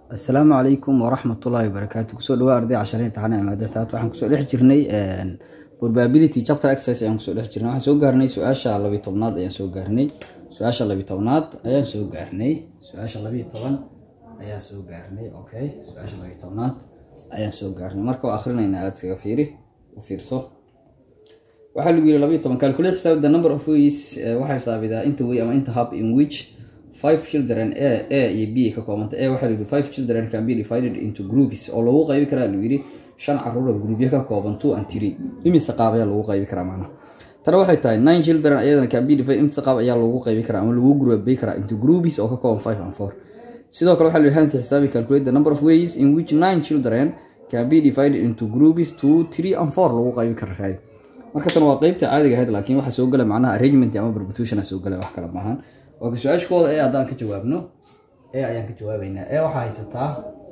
asalaamu calaykum waraxmatullaahi wabarakaatu kusoo dhawaa arday cashar imtixaan ee maadada saat waxaan kusoo dhex jirnay probability chapter exercise ayaan kusoo dhex jirnay waxaan soo gaarnay su-aasha labiyo tobnaad ayaan soo gaarnay su-aasha labiyo tobnaad ayaan soo gaarnay su-aasha labiyo toban ayaan soo gaarnay okay su-aasha labiyo tobnaad ayaan soo gaarnay marka waa akhrinaynaa aada iskaga fiiri u fiirso waxaa lagu yiri labiyo toban calculate xisaab the number of ways waxaa xisaabidaa inta way ama inta hub in which five children a a iyo b ka koobanta a waxaa layidhi five children can be divided into groups oo lagu qaybi karaa lagu yidhi shan caruura groupyo ka kooban two and three imise qaab ayaa lagu qaybi karaa macnaha tana waxay tahay nine children ayadana can be divided imise qaab ayaa lagu qaybi karaa ama lagu groupay karaa into groups oo ka kooban five and four sidoo kale waxaa layidhi hansi xisaabi calculate the number of ways in which nine children can be divided into groups two three and four lagu qaybi kara raadi marka tan waa qeybta caadiga ahayd laakiin waxaa soo gala macnaha arrangement ama permutation soo gala wax kale maahan oka su-aashkooda ee haddaan ka jawaabno ee ayaan ka jawaabeynaa ee waxaa haysataa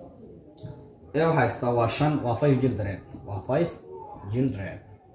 ee waxaa haysataa waa shan waa five children waa five children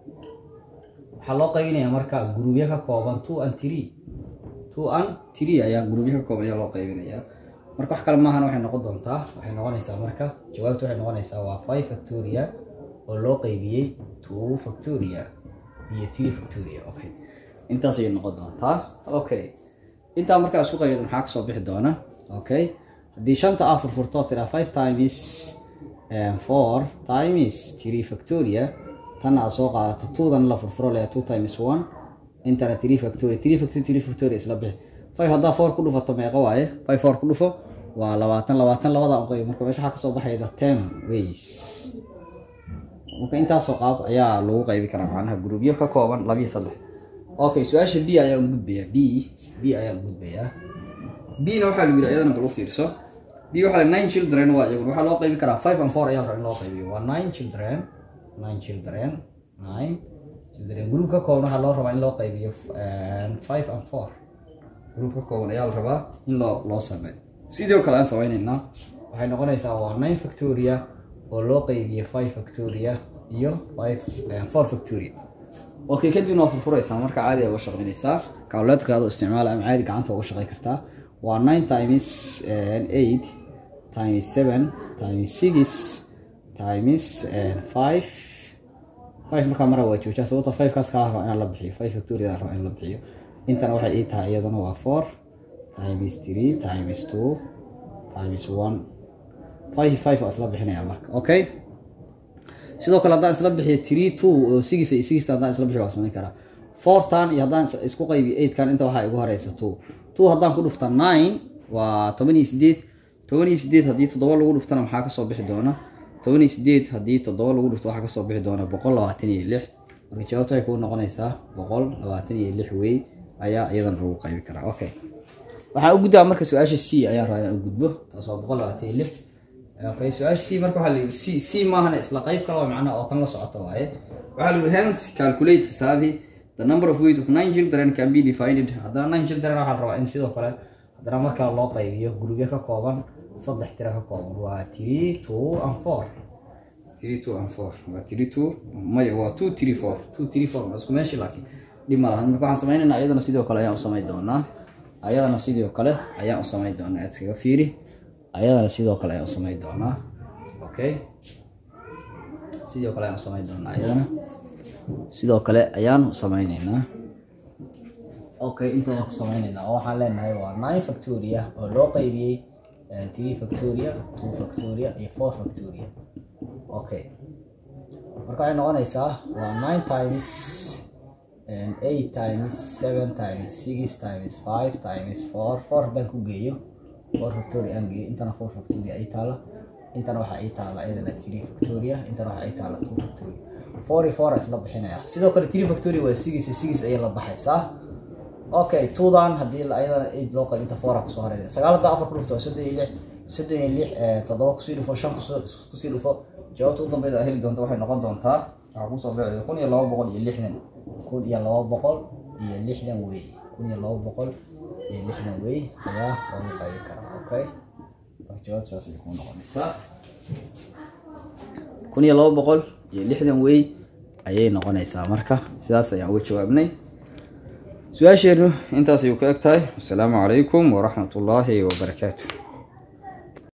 waxaa loo qaybinayaa marka gurubyo ka kooban two and three two and three ayaa gurubyo ka kooban ayaa loo qaybinayaa marka wax kale maahan waxay noqon doontaa waxay noqonaysaa marka jawaabtu waxay noqonaysaa waa five factoria oo loo qaybiyey two factoria iyo three factoria okay intaas ayay noqon doontaa okay intaa markaa isku qaydo maxaa kasoo bixi doona okay haddii shanta aa furfurto tiraa five times four times three factoria tan aad soo qaadato twodan la furfuro lea two times one intana three factoria three factoria three factoria isla bixi five haddaa four ku dhufato meeqa waaye five four ku dhufo waa labaatan labaatan labada u qayb marka meesha waxaa kasoo baxayda ten ways marka intaasoo qaab ayaa lagu qaybi karaa macnaha gruubyo ka kooban labiyo saddex okay su-aasha b ayaan gudbayaa b b ayaan gudbayaa b-na waxaa lagu yidhi ayadana bal u fiirso b waxaa nine children waa iyagun waxaa loo qaybi karaa five and four ayaa raba in loo qaybiyo waa nine children nine children nine children group ka kooban waxaa loo rabaa in loo qaybiyo five and four group ka kooban ayaa la rabaa in loo loo sameeyo sidoo kale aan sameyneynaa waxay noqonaysaa waa nine factoria oo loo qaybiyo five factoria iyo five four factoria okay kadibna waa furfuraysaa marka caadi uga shaqeynaysaa calculatorkaada isticmaala ama caadi gacanta uga shaqeyn kartaa waa nine times eight times seven times six times five five markaa mara waa joojaa sababta five kaas kaa raba inaan la bixiyo five factoriada raba in la bixiyo intana waxay ii tahay iyaduna waa four times three times two times one five five waa isla bixinaya marka okay sidoo kale haddaan isla bixiyo three two oo six iyo six haddaan isla bixiyo waa samayn karaa fourtan iyo haddaan isku qaybiyo eightkan inta waxaa igu horeysa two two haddaan ku dhufta nine waa toban iyo sideed toban iyo sideed haddii toddoba lagu dhuftana maxaa kasoo bixi doona toban iyo sideed haddii toddoba lagu dhufto waxaa kasoo bixi doona boqol labaatan iyo lix marka jawaabta waxay kuu noqonaysaa boqol labaatan iyo lix wey ayaa iyadana lagu qaybi karaa okay waxaa u gudbaa marka su-aasha c ayaa rabaa inaan u gudbo taas waa boqol labaatan iyo lix okay su-aasha c marka waxaa la yidhi c c maahana isla qayb kale oo macnaha oo tan la socoto waaye waxaa la yidhi hence calculate xisaabi the number of ways of nine children can be divided haddana nine children waxaa la rabaa in sidoo kale haddana markaa loo qaybiyo gurubyo ka kooban saddex tiro ka kooban waa three two and four three two and four waa three two maya waa two three four two three four waa isku meeshii laakiin dhib ma lahan marka waxaan sameynaynaa ayadana sidoo kale ayaan u samayn doonaa ayadana sidoo kale ayaan u samayn doonaa aad iskaga fiiri ayadana sidoo kale ayaan u samayn doonaa okay sidoo kale ayaan u samayn doonaa ayadana sidoo kale ayaan u samayneynaa okay inta ayaan ku samayneynaa oo waxaan leenahay waa nine factoria oo loo qaybiyey three factoria two factoria iyo four factoria okay marka waxay noqonaysaa waa nine times eight times seven times six times five times four four haddaan ku geeyo four factoria aan geeyo intana four factoria ay taala intana waxaa ii taala iyadana three factoria intana waxaa ii taala two factoria four iyo four isla bixinaya sidoo kale three factoria waa six iyo six ayay la baxaysaa okay twodan haddii ayadana eight loo qayb inta four kusoo horeysa sagaal haddaa afar ku dhufto waa soddon iyo lix soddon iyo lix toddoba kusii dhufo shan kusii dhufo jawaabta u dambeyd aa heli doonta waxay noqon doontaa waxaa kusoo bixi kun iyo laba boqol iyo lixdan kun iyo laba boqol iyo lixdan wey kun iyo laba boqol iyo lixdan wey ayaa loogu qaybi karaa okay jawaab saas ay kuu noqonaysaa kun iyo laba boqol iyo lixdan wey ayay noqonaysaa marka sidaas ayaan uga jawaabnay su-aasheenu intaas ayuu ka eg tahay wasalaamu calaykum waraxmat ullaahi wabarakaatu